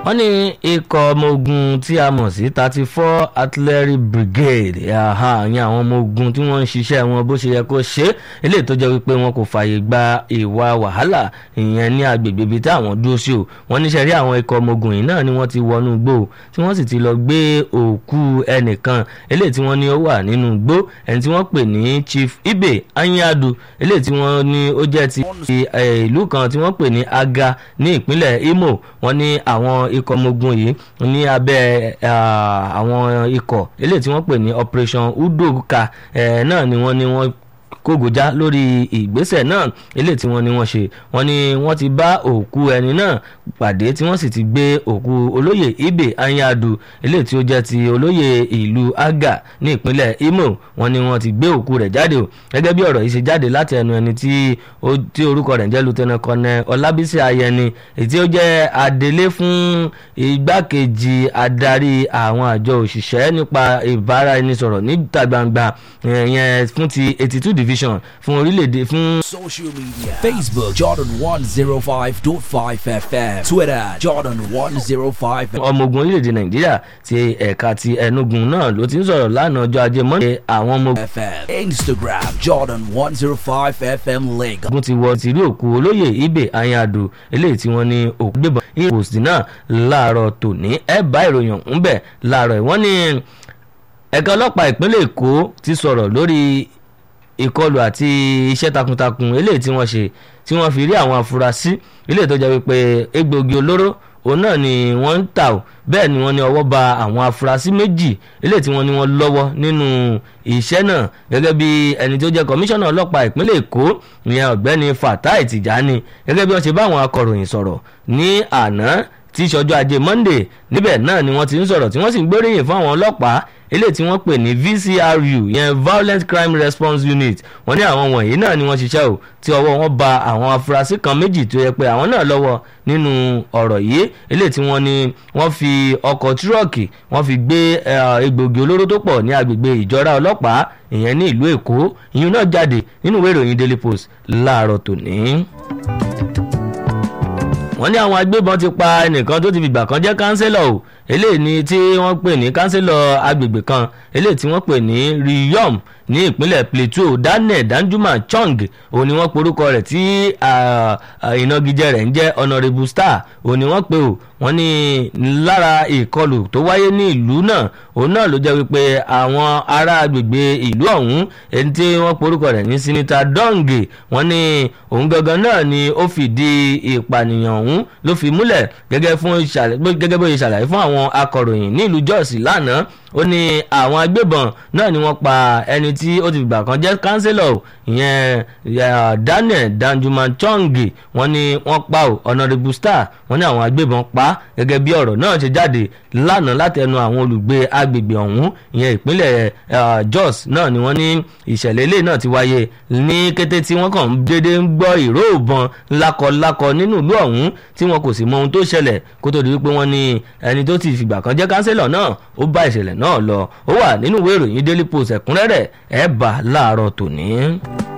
wọ́n ní ikọ̀ ọmọ ogun tí a mọ̀ sí thirty four artillery brigade ìyẹn àwọn ọmọ ogun tí wọ́n ń ṣiṣẹ́ wọn bó ṣe yẹ kó ṣe eléyìí tó jẹ́ wípé wọn kò fààyè gba ìwà wàhálà ìyẹn ní agbègbè ibi tí àwọn dúró sí o wọ́n níṣẹ́ rí àwọn ikọ̀ ọmọ ogun yìí náà ni wọ́n ti wọnú igbó tí wọ́n sì ti lọ gbé òkú ẹnìkan eléyìí tí wọ́n ní ó wà nínú igbó ẹni tí wọ́n pè ní chief ibe anyadu eléyìí tí wọ́n ní ó jẹ́ ti ìlú kan tí wọ́n pè ní aga ní ìpínlẹ̀ imo wọ́n ní àwọn ikọ̀ ọmọ ogun yìí ní abẹ́ àwọn ikọ̀ eléyìí tí wọ́n pè ní operation udoka náà ni wọ́n ní wọ́n kógojá lórí ìgbésẹ̀ náà eléyìí tí wọ́n ní wọ́n ṣe wọ́n ní wọ́n ti bá òkú ẹni náà pàdé tí wọ́n sì ti gbé òkú olóyè ibe anyadu eléyìí tí ó jẹ́ ti olóyè ìlú aga ní ìpínlẹ̀ imo wọ́n ní wọ́n ti gbé òkú rẹ̀ jáde o gẹ́gẹ́ bí ọ̀rọ̀ yìí ṣe jáde láti ẹnu ẹni tí orúkọ rẹ̀ ń jẹ́ lieutenant colonel ọlábísí ayẹni èyí tí ó jẹ́ adelé fún igbákejì adarí àwọn àjọ òṣìṣẹ́ nípa ìbáraẹnisọ̀rọ̀ níta gbangba ìyẹn fún ti eighty two division television fún orílẹ̀-èdè fún. social media facebook jordan one zero five dot five fm twitter jordan one zero five. ọmọ ogun orílẹ̀-èdè nàìjíríà ti ẹ̀ka ti ẹnugun náà ló ti ń sọ̀rọ̀ lánàá ọjọ́ ajé mọ́ndé àwọn ọmọ fm instagram jordan one zero five fm lagos. ogun ti wọ ti rí òkú olóyè ibè ayáàdó eléyìí tí wọ́n ní òkú gbébọn ní post náà láàárọ̀ tòní ẹ̀ bá ìròyìn ọ̀hún bẹ̀ láàárọ̀ ìwọ́n ní ẹ̀ka ọlọ́pàá ìpínlẹ̀ èkó ti sọ̀rọ̀ lórí ìkọlù àti iṣẹ́ takuntakun eléyìí tí wọ́n ṣe tí wọ́n fi rí àwọn afurasí eléyìí tó jẹ́ wípé egbògi olóró òun náà ni wọ́n ń tà ó bẹ́ẹ̀ ni wọ́n ní ọwọ́ ba àwọn afurasí méjì eléyìí tí wọ́n ní wọ́n lọ́wọ́ nínú iṣẹ́ náà gẹ́gẹ́ bí ẹni tó jẹ́ kọmíṣánná ọlọ́pàá ìpínlẹ̀ èkó ìyẹn ọ̀gbẹ́ni fatai tìjàni gẹ́gẹ́ bí wọ́n ṣe bá àwọn akọ̀ròyìn sọ̀rọ̀ ní àná tí ìṣọjọ́ ajé monday níbẹ̀ náà ni wọ́n ti ń sọ̀rọ̀ tí wọ́n sì ń gbóríyìn fún àwọn ọlọ́pàá eléyìí tí wọ́n pè ní vcru yẹn violent crime response unit wọ́n ní àwọn wọ̀nyí náà ni wọ́n ṣiṣẹ́ o tí ọwọ́ wọn ba àwọn afurasí kan méjì tó yẹ pé àwọn náà lọ́wọ́ nínú ọ̀rọ̀ yìí eléyìí tí wọ́n ní wọ́n fi ọkọ̀ tírọ̀kì wọ́n fi gbé egbògi olóró tó pọ̀ ní agbègbè ìjọra ọlọ́pàá ìyẹn ní ìlú èkó ìyún náà jáde nínú ìwé ìròyìn daily post láàárọ̀ tòní wọ́n ní àwọn agbébọn ti pa ẹnìkan tó ti fìgbà kan jẹ́ kánsẹ́lọ̀ o eléyìí ni tí wọ́n pè ní kánsẹ́lọ̀ agbègbè kan eléyìí tí wọ́n pè ní riyom ní ìpínlẹ̀ plateau daniel danjuma chong òun ni wọ́n porúkọ rẹ̀ tí ìnagijẹ rẹ̀ ń jẹ́ honourable star òun ni wọ́n pè o wọ́n ní lára ìkọlù tó wáyé ní ìlú náà òun náà ló jẹ́ wípé àwọn ará agbègbè ìlú ọ̀hún ẹni tí wọ́n porúkọ rẹ̀ ní sinita dong wọ́n ní òun gangan náà ni ó fìdí ìpànìyàn ọ̀hún ló fi múlẹ̀ gẹ́gẹ́ bó ṣe ṣàlàyé fún àwọn akọ̀ròyìn ní ìlú jos lánàá ó ní àwọn agbébọn náà ni wọ́n pa ẹni tí ó ti gbà kan jẹ́ kánsílọ̀ ìyẹn daniel danjuma chong wọ́n ní wọ́n pa ò honourable star wọ́n ní àwọn agbébọn pa gẹ́gẹ́ bí ọ̀rọ̀ náà ṣe jáde lánàá láti ẹnu àwọn olùgbé agbègbè ọ̀hún ìyẹn ìpínlẹ̀ jos náà ni wọ́n ní ìṣẹ̀lẹ̀ ilé náà ti wáyé ní kété tí wọ́n kàn déédé ń gbọ́ ìró ìbọn lákọlákọ nínú ìlú ọ̀hún tí wọn kò sì mọ ohun tó ṣẹlẹ̀ kó tó di wípé wọ́n ní ẹni tó ti fìgbà kan jẹ́ kánsílọ̀ náà ó bá ìṣẹ̀lẹ̀ náà lọ ó wà nínú ìwé ìròyìn daily post ẹ̀kúnrẹ́rẹ́ ẹ̀ bá láàárọ̀ tòní.